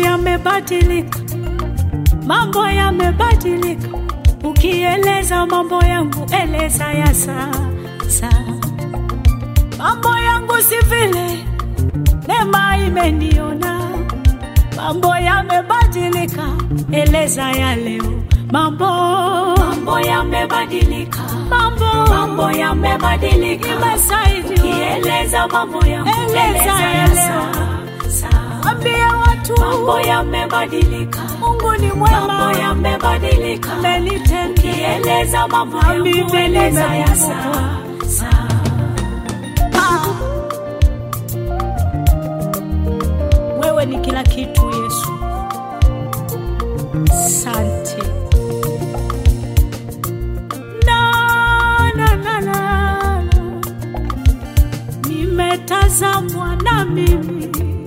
yamebadilika, mambo yamebadilika. Ukieleza mambo yangu, eleza ya sasa. Mambo yangu si vile, neema imeniona. Mambo yamebadilika, eleza ya leo. Mambo Mambo yamebadilika, mambo mambo yamebadilika. imesaidiwa. Kieleza mambo yangu, Eleza eleza ya ya leo. sasa. Ambia watu Mambo yamebadilika, Mungu ni mambo mwema, yamebadilika. amenitendea Kieleza mambo Na yangu, mimi eleza ya nimekumbukwa. sasa. Ah. Wewe ni kila kitu Yesu, sante. Na, na, na, na, na. Nimetazamwa na mimi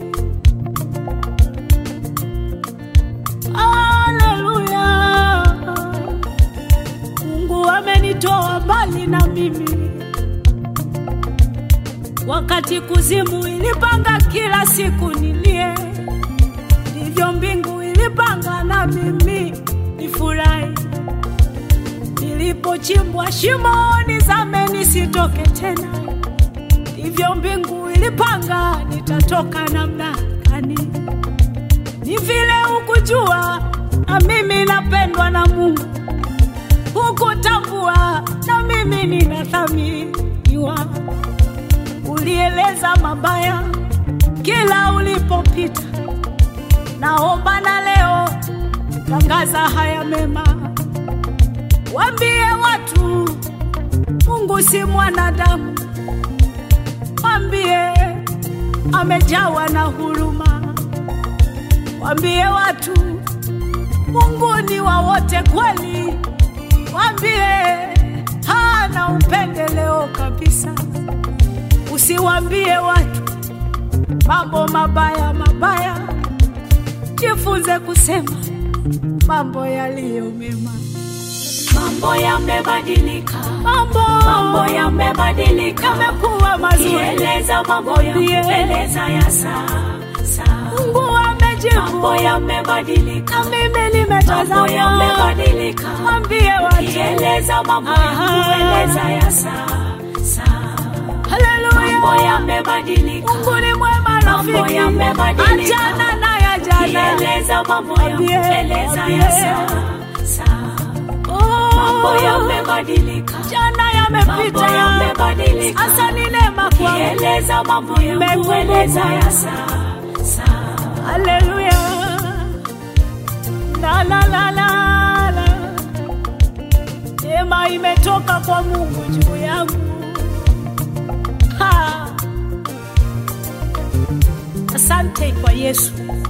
Haleluya. Mungu amenitoa mbali na mimi wakati kuzimu ilipanga kila siku nilie, ndivyo mbingu ilipanga na mimi nifurahi. Nilipochimbwa shimoni zame nisitoke tena, ndivyo mbingu ilipanga nitatoka namna gani. Ni vile hukujua na mimi napendwa na Mungu, hukutambua na mimi ninathaminiwa ulieleza mabaya kila ulipopita. Naomba na leo tangaza haya mema, wambie watu Mungu si mwanadamu, wambie amejawa na huruma, wambie watu Mungu ni wa wote kweli, wambie hana upendeleo kabisa. Usiwambie watu mambo mabaya mabaya, jifunze kusema mambo yaliyo mema. Mambo yamebadilika, Mambo mambo yamebadilika. yamekuwa mazuri, Kieleza mambo yangu, Mwambie. eleza ya sasa. Mungu amejibu, Mambo yamebadilika, na mimi mambo nimetazama. yamebadilika. Mwambie watu, Kieleza mambo yangu, Aha. eleza ya sasa. Mambo haleluya, yamebadilika, Mungu ni mwema Mambo rafiki, yamebadilika. achana na ya jana. kieleza mambo yangu, Mwambie, eleza mwambie. ya sasa. Mambo Oh, yamebadilika, jana mambo yamepita, yamebadilika. sasa ni neema kwangu. Kieleza mambo yangu, Nimekumbukwa. eleza ya sasa. Haleluya. La la la la la. Neema imetoka kwa Mungu juu yangu. Ha. Asante kwa Yesu.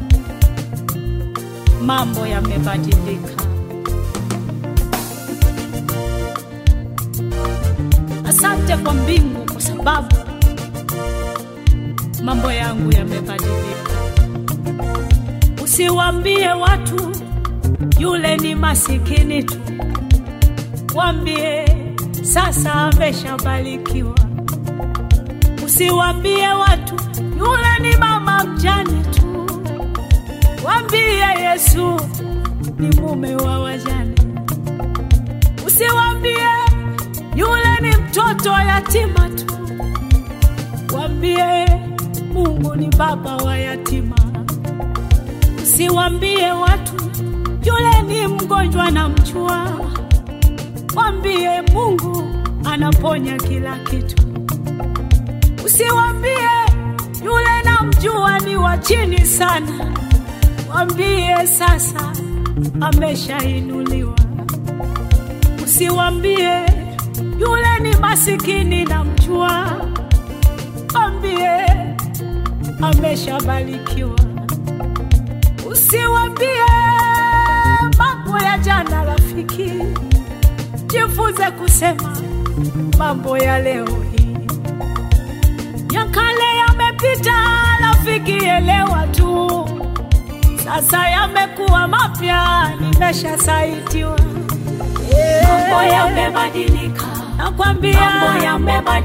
Mambo yamebadilika. Asante kwa mbingu kwa sababu mambo yangu yamebadilika. Usiwambie watu yule ni masikini tu, wambie sasa ameshabarikiwa. Usiwambie watu yule ni mama mjane tu, wambie Yesu ni mume wa wajane. Usiwambie yule ni mtoto yatima tu, wambie Mungu ni baba wa yatima. Usiwambie watu yule ni mgonjwa na mchua, wambie Mungu anaponya kila kitu. Usiwambie yule namjua ni wa chini sana, wambie sasa ameshainuliwa. Usiwambie yule ni masikini na mjua, wambie ameshabarikiwa. Usiwambie mambo ya jana, rafiki, jifunze kusema mambo ya leo hii. Ya kale yamepita, rafiki, elewa tu, sasa yamekuwa mapya, nimeshasaitiwa. Mambo yamebadilika, Nakwambia mambo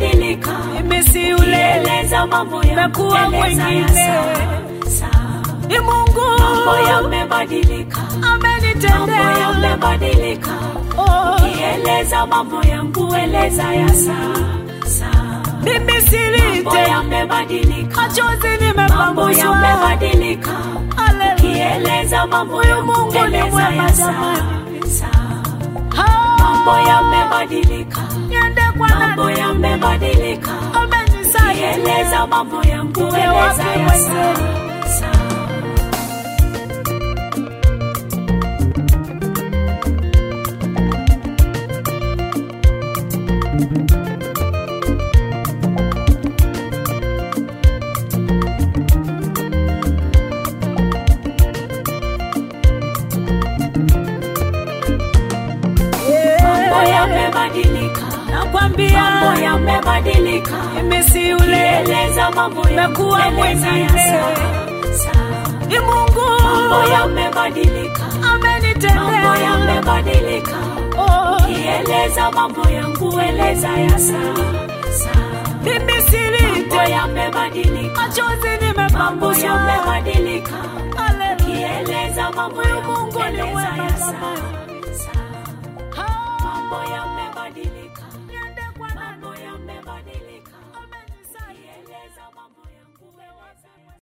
yamebadilika. mimi si yule, Kieleza mambo yangu, Nimekuwa eleza ya mwingine. sasa. ni Mungu mambo yamebadilika, mambo amenitendea. yamebadilika. Oh, Kieleza mambo yangu, eleza ya sasa. mimi Mambo silite yamebadilika, machozi mambo nimepanguswa. yamebadilika. Haleluya. Kieleza mambo Huyu yangu, Mungu ni eleza mwema ya jamani. sasa. Ah, Mambo yamebadilika, niende kwa mambo nani? yamebadilika. Amenisaidia. Kieleza mambo yangu, Uwe eleza wapi ya wewe? sasa. Mambo yamebadilika, Nakwambia mambo yamebadilika. mimi si yule, Eleza mambo Nimekuwa yangu, eleza ya mwingine. sasa. ni Mungu Mambo yamebadilika, mambo amenitendea. yamebadilika. Oh, Kieleza mambo yangu, eleza ya sasa. mimi Mambo silite yamebadilika, machozi mambo nimepanguswa. yamebadilika. Haleluya. Kieleza mambo Huyu yangu, Mungu ni eleza mwema ya jamani.